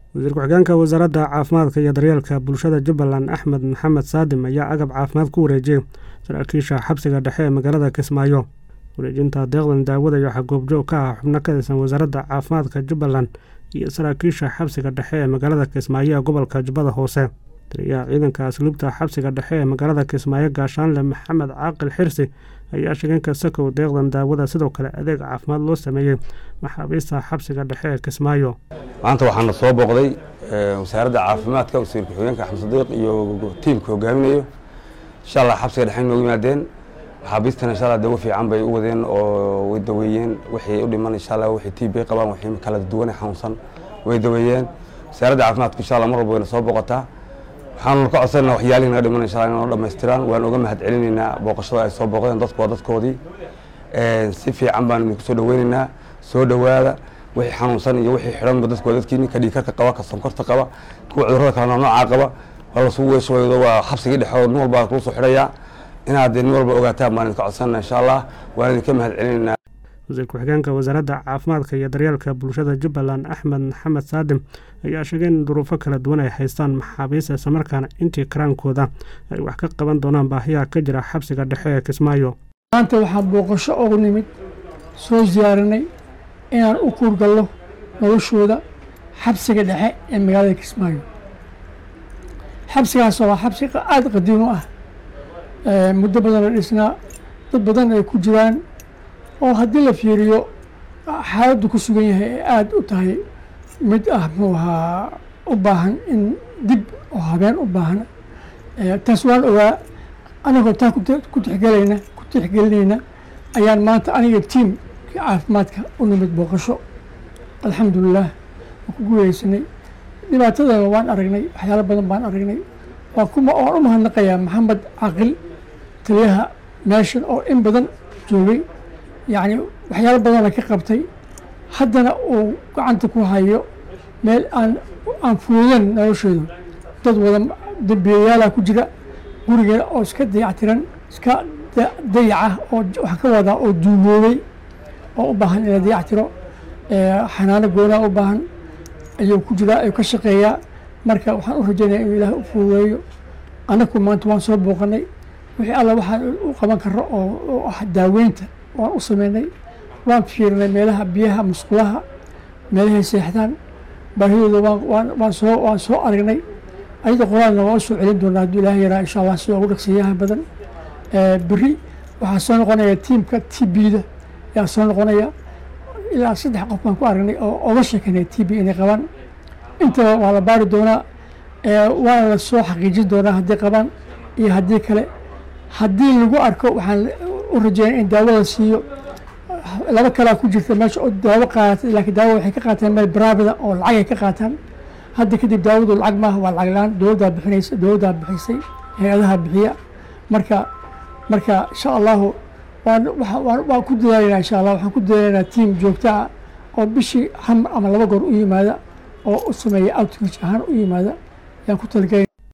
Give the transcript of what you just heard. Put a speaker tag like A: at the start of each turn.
A: wasiir ku-xigeenka wasaaradda caafimaadka iyo daryeelka bulshada jubbaland axmed maxamed saadim ayaa agab caafimaad ku wareejiyey saraakiisha xabsiga dhexe ee magaalada kismaayo wareejinta deeqdan daawada iyo xagoobjoog ka ah xubno ka tirsan wasaaradda caafimaadka jubbaland iyo saraakiisha xabsiga dhexe ee magaalada kismaayo ee gobolka jubbada hoose taliyaha ciidanka asluubta xabsiga dhexe ee magaalada kismaayo gaashaanle maxamed caaqil xirsi ayaa sheegeenka sakow deeqdan daawada sidoo kale adeeg caafimaad loo sameeyey maxaabiista xabsiga dhexe ee kismaayo
B: maanta waxaana soo booqday wasaaradda caafimaadka wasiir ku-xigeenka axmed sadiiq iyo tiimka hogaaminayo insha allah xabsiga dhexe noogu yimaadeen maxaabiistana insha allah dawo fiican bay u wadeen oo way daweeyeen wixii u dhiman insha allah wixii tiib bay qabaan wixii kala duwan xanuunsan way daweeyeen wasaaradda caafimaadka insha allah mar walba wayna soo booqataa waxaanu ka codsanayna waxyaalihii naga dhiman insha allah inoo dhammaystiraan waan uga mahad celinaynaa booqashada ay soo booqdeen dadku waa dadkoodii si fiican baanu idinku soo dhaweynaynaa soo dhowaada wixii xanuunsan iyo wixii xidhanba dadku waa dadkii ninka dhiigkarka qaba ka sonkorta qaba kuwa cudurrada kale noocaa qaba waa lasugu weeshawaydo waa xabsigii dhexoo nin walba lagu soo xidhayaa inaad nin walba ogaataan baan idinka codsanayna insha allah waan idinka mahad celinaynaa
A: wasiir ku-xigeenka wasaaradda caafimaadka iyo daryeelka bulshada jubbaland axmed maxamed saadim ayaa sheegay in duruufo kala duwan ay haystaan maxaabiista islamarkaana intii karaankooda ay wax ka qaban doonaan baahiyaha ka jira xabsiga dhexe ee kismaayo
C: maanta waxaan booqasho ugu nimid soo siyaarinay inaan u kuurgallo noloshooda xabsiga dhexe ee magaalada kismaayo xabsigaas waa xabsi aada qadiim u ah muddo badan la dhisnaa dad badan ay ku jiraan oo haddii la fiiriyo xaaladdu ku sugan yahay ee aada u tahay mid ah muxuu ahaa u baahan in dib oo habeen u baahan taas waan ogaa anagoo taa ku tixgelayna ku tixgelinayna ayaan maanta aniga tiim caafimaadka u nimid booqasho alxamdulilah waan ku guuleysanay dhibaatadana waan aragnay waxyaalo badan baan aragnay waan kuma waan u mahadnaqayaa maxamed caqil taliyaha meeshan oo in badan joogay yacni waxyaalo badana ka qabtay haddana uu gacanta ku hayo meel aan aan fuudan nolosheedu dad wada dambiyayaala ku jira gurigeeda oo iska dayactiran iska dayaca oo wax ka wadaa oo duumoobay oo u baahan in la dayactiro xanaano goonaa u baahan ayuu ku jiraa ayuu ka shaqeeyaa marka waxaan u rajaynaya inuu ilaah u fuudeeyo annaku maanta waan soo booqanay wixii alla waxaan u qaban karo oo ah daaweynta waan u sameynay waan fiirinay meelaha biyaha musqulaha meelahay seexdaan baahidooda waan soo waan soo aragnay ayada qoraalna waan usoo celin doonaa hadduu ilaah yaraa insha allah sida ugu dhaqsiyaha badan beri waxaa soo noqonaya tiimka t b-da ayaa soo noqonaya ilaa saddex qof baan ku aragnay oo oga sheekanay t b inay qabaan intaba waa la baari doonaa waana la soo xaqiijin doonaa haddii qabaan iyo haddii kale haddii lagu arko waxaan u rajeynay in daawada siiyo laba kalaa ku jirta meesha oo daawo qaadatay laakiin daawo waxay ka qaateen meel baraabida oo lacagay ka qaataan hadda kadib daawadu lacag maaha waa lacag la-aan dowladdaa bixinaysa dowladdaa bixisay hay-adaha bixiya marka marka insha allahu waan waan ku dadaalaynaa insha allah waxaan ku dadaalaynaa tiam joogta ah oo bishii hal ama laba goor u yimaada oo u sameeya outreach ahaan u yimaada ayaan ku talagelay